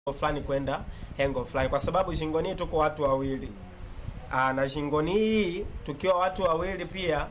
fulani kwenda hengo fulani, kwa sababu shingoni tuko watu wawili. Aa, na shingoni hii tukiwa watu wawili pia,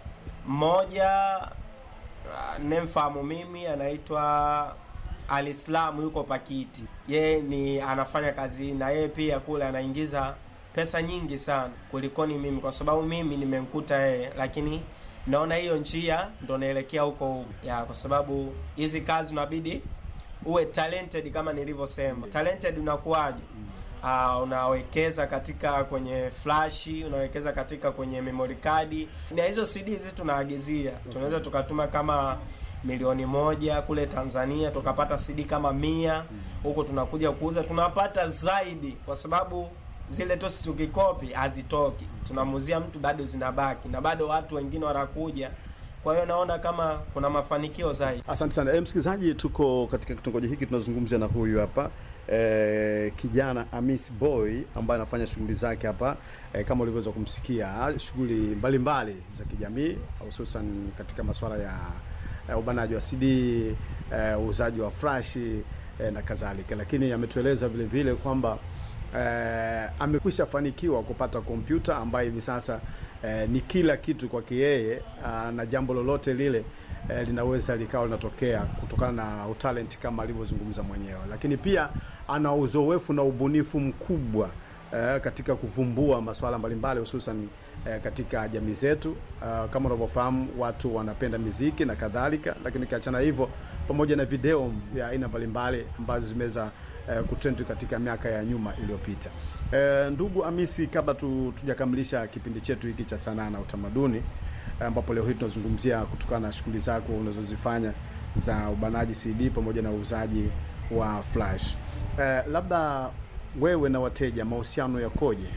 mmoja nemfahamu mimi anaitwa Alislamu yuko Pakiti, yeye ni anafanya kazi na yeye pia kule anaingiza pesa nyingi sana kulikoni mimi, kwa sababu mimi nimemkuta yeye, lakini naona hiyo njia ndo naelekea huko huko ya, kwa sababu hizi kazi unabidi uwe talented kama nilivyosema. Talented unakuwaje? Uh, unawekeza katika kwenye flashi, unawekeza katika kwenye memory card, na hizo CD hizi tunaagizia, tunaweza tukatuma kama milioni moja kule Tanzania, tukapata CD kama mia huko, tunakuja kuuza tunapata zaidi, kwa sababu zile tosi tukikopi hazitoki, tunamuuzia mtu bado zinabaki, na bado watu wengine wanakuja. Kwa hiyo naona kama kuna mafanikio zaidi. Asante sana e, msikilizaji, tuko katika kitongoji hiki tunazungumzia na huyu hapa e, kijana Amis Boy ambaye anafanya shughuli zake hapa e, kama ulivyoweza kumsikia, shughuli mbalimbali za kijamii hususan katika masuala ya e, ubanaji wa CD uuzaji e, wa flashi e, na kadhalika, lakini ametueleza vile vile kwamba e, amekwisha fanikiwa kupata kompyuta ambayo hivi sasa e, ni kila kitu kwake yeye, na jambo lolote lile e, linaweza likawa linatokea kutokana na utalent kama alivyozungumza mwenyewe, lakini pia ana uzoefu na ubunifu mkubwa e, katika kuvumbua masuala mbalimbali hususan e, katika jamii zetu. E, kama unavyofahamu watu wanapenda miziki na kadhalika, lakini kiachana hivyo, pamoja na video ya aina mbalimbali ambazo zimeweza e, kutrend katika miaka ya nyuma iliyopita. E, ndugu Amisi, kabla tu, tujakamilisha kipindi chetu hiki cha sanaa na utamaduni ambapo leo hii tunazungumzia kutokana na shughuli zako unazozifanya za ubanaji CD pamoja na uuzaji wa flash. Eh, labda wewe na wateja mahusiano yakoje?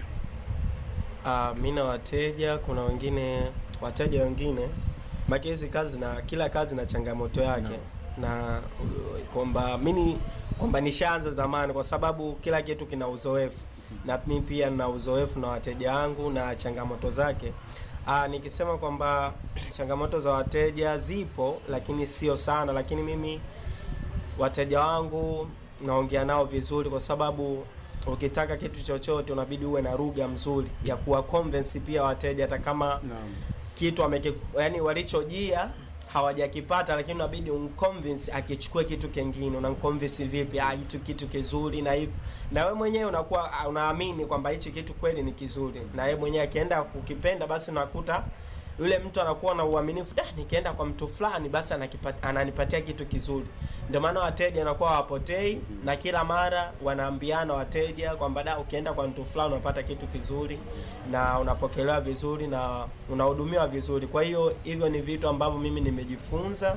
Uh, mi na wateja, kuna wengine wateja wengine maki hizi kazi na kila kazi na changamoto yake no. na kwamba mimi kwamba nishaanza zamani, kwa sababu kila kitu kina uzoefu na mimi pia nina uzoefu na wateja wangu na changamoto zake. Aa, nikisema kwamba changamoto za wateja zipo, lakini sio sana, lakini mimi wateja wangu naongea nao vizuri, kwa sababu ukitaka kitu chochote unabidi uwe na lugha mzuri ya kuwa convince pia wateja, hata kama Naam. kitu ameke, yani walichojia hawajakipata, lakini unabidi umconvince akichukue kitu kingine. Unamconvince vipi? Ah, hitu kitu kizuri na hivyo, na wewe mwenyewe unakuwa unaamini kwamba hichi kitu kweli ni kizuri, na yeye mwenyewe akienda kukipenda, basi nakuta yule mtu anakuwa na uaminifu, da, nikienda kwa mtu fulani basi anakipata, ananipatia kitu kizuri. Ndio maana wateja wanakuwa hawapotei, na kila mara wanaambiana wateja kwamba da, ukienda kwa mtu fulani unapata kitu kizuri na unapokelewa vizuri na unahudumiwa vizuri. Kwa hiyo hivyo ni vitu ambavyo mimi nimejifunza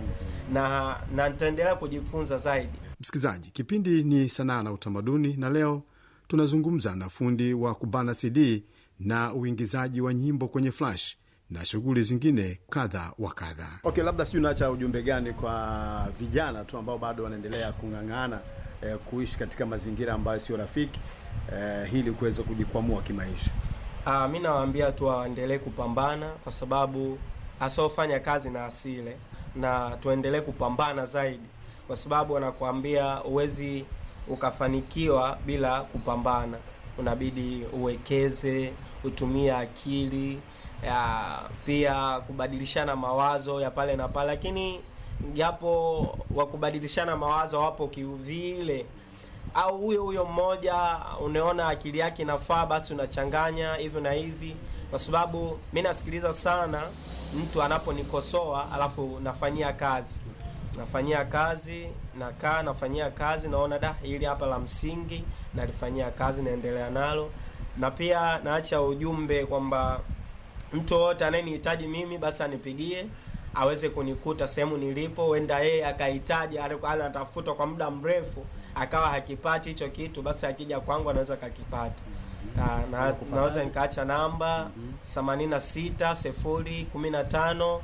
na na nitaendelea kujifunza zaidi. Msikilizaji, kipindi ni sanaa na utamaduni, na leo tunazungumza na fundi wa kubana CD na uingizaji wa nyimbo kwenye flash na shughuli zingine kadha wa kadha. Okay, labda sijui unaacha ujumbe gani kwa vijana tu ambao bado wanaendelea kung'ang'ana eh, kuishi katika mazingira ambayo sio rafiki eh, ili kuweza kujikwamua kimaisha. Ah, mi nawaambia tu waendelee kupambana kwa sababu asiofanya kazi na asile, na tuendelee kupambana zaidi, kwa sababu wanakuambia huwezi ukafanikiwa bila kupambana. Unabidi uwekeze, utumie akili ya, pia kubadilishana mawazo ya pale na pale, lakini japo wa kubadilishana mawazo wapo kivile au huyo huyo mmoja unaona akili yake inafaa, basi unachanganya hivyo na hivi, kwa sababu mi nasikiliza sana mtu anaponikosoa alafu nafanyia kazi nafanyia kazi nakaa nafanyia kazi naona da hili hapa la msingi nalifanyia kazi naendelea nalo na pia naacha ujumbe kwamba mtu yoyote anayenihitaji mimi basi anipigie aweze kunikuta sehemu nilipo huenda yeye akahitaji alikuwa anatafuta kwa muda mrefu akawa hakipati hicho kitu basi akija kwangu anaweza kakipata na, na, naweza nikaacha namba themanini na sita sifuri kumi na tano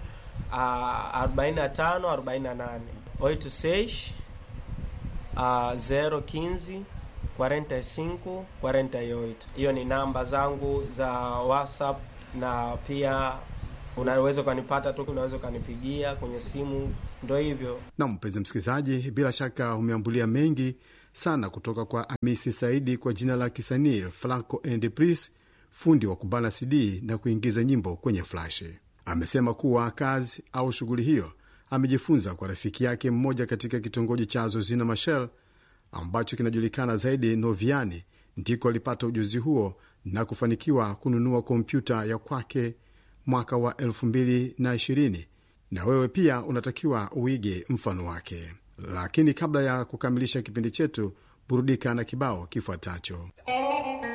arobaini na tano arobaini na nane oito seis zero quinze 45 48. Hiyo ni namba zangu za WhatsApp na pia unaweza ukanipata tu, unaweza ukanipigia kwenye simu, ndo hivyo. Na mpenzi msikilizaji, bila shaka umeambulia mengi sana kutoka kwa Amisi Saidi kwa jina la kisanii Flaco and Pris, fundi wa kubana CD na kuingiza nyimbo kwenye flash. Amesema kuwa kazi au shughuli hiyo amejifunza kwa rafiki yake mmoja katika kitongoji cha Zozina Machel ambacho kinajulikana zaidi Noviani, ndiko alipata ujuzi huo na kufanikiwa kununua kompyuta ya kwake mwaka wa 2020 na wewe pia unatakiwa uige mfano wake. Lakini kabla ya kukamilisha kipindi chetu, burudika na kibao kifuatacho.